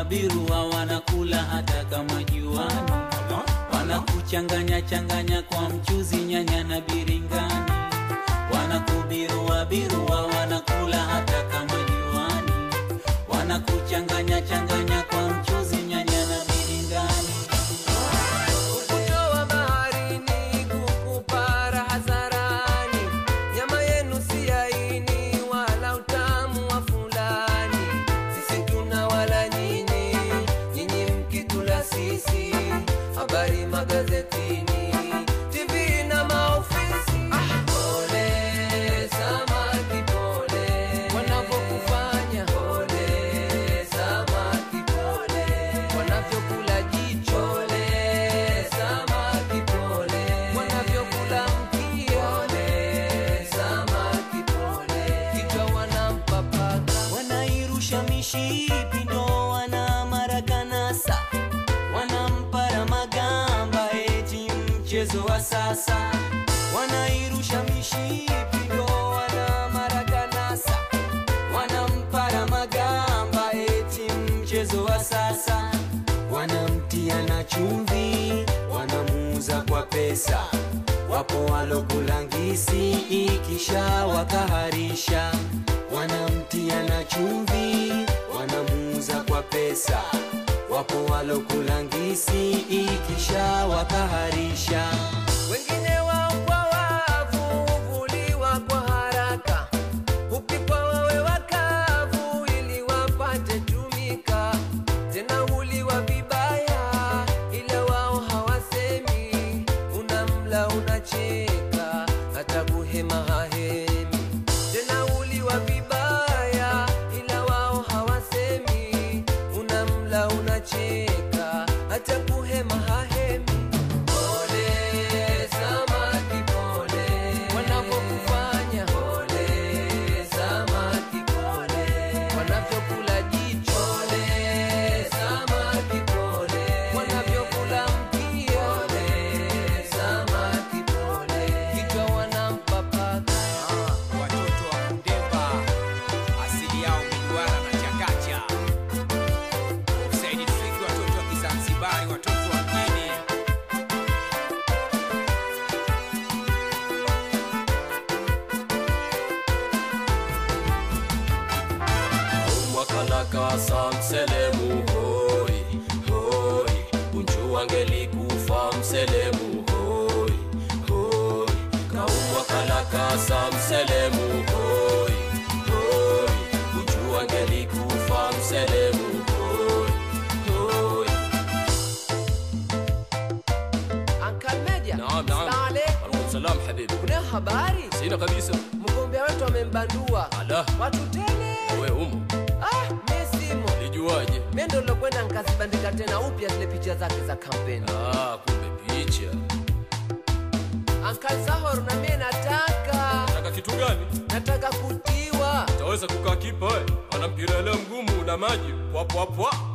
birua wanakula hata kama juani wanakuchanganya changanya kwa mchuzi nyanya na biringani wanakubirua birua wanakula hata kama juani wanakuchanganya changanya kwa mchuzi nyanya na biringani kukutoa baharini kukupara hadharani nyama yenu si yaini wala utamu wa fulani sisi tuna wala nyinyi nyinyi mkitula sisi habari magazetini tv na maofisi pole samaki pole wanavyokufanya pole samaki pole wanavyokula jicho pole samaki pole wanavyokula mkia pole samaki pole kichwa wanampapaka wanairusha mishipi ndo wana marakanasa wanampara magamba eti mchezo wa sasa wanairusha mishipi ndo wana marakanasa wanampara magamba eti mchezo wa sasa wanamtia na chumvi wanamuuza kwa pesa wapo walokulangisi ikisha wakaharisha wanamtia na chumvi wanamuuza kwa pesa wapo walokulangisi ikisha wakaharisha wengine wao kwa wavu huvuliwa kwa haraka hupikwa wawe wakavu ili wapate tumika tena huliwa vibaya ila wao hawasemi unamla unacheka hata kuhema hahemi tena huliwa vibaya ila wao hawasemi unamla unacheka hata kuhema hahemi Pole samaki pole, wanavyokufanya pole samaki pole, wanavyokula jicho pole samaki pole, wanavyokula mkia pole samaki pole, kichwa wanampapaka watoto wa Kundemba asili yao miduara na chakacha. Saidi Triki, watoto wa Kizanzibari, watoto wa mjini. mwakalakasa mselemu hoi hoi unju wangelikufa mselemu hoi hoi kaumwakalakasa mselemu hoi hoi unju wangelikufa mselemu hoi hoi Uncle Meja, Naam, naam. Salaam alaikum. alaikum salam habibi Kuna habari? sina kabisa Mgombea wetu amembandua ala watu tele. we umo Ah, mi simo. lijuaje Mimi ndo nilokwenda nikazibandika tena upya zile picha zake za kampeni. ah, kumbe picha Uncle Zahor na mimi nataka taka kitu gani nataka kutiwa. taweza kukaa kipa ana mpira leo mgumu na maji pwapwapwa